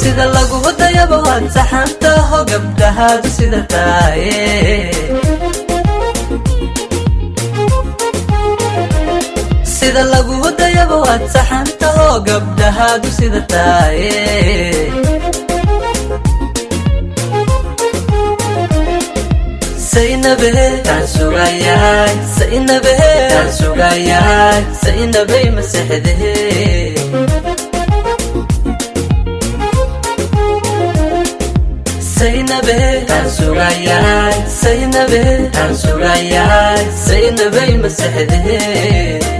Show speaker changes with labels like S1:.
S1: sida lagu dayaba waad saxantaho gabdhahaadu sida taaye sida lagu dayaba waad saxantaho gabdhahaadu sida taaye saynabe taan sugayaay saynabe taan sugayaay saynabay masexdehe saynabe taan sugayaay saynabe taan sugayaay saynabay masexdehe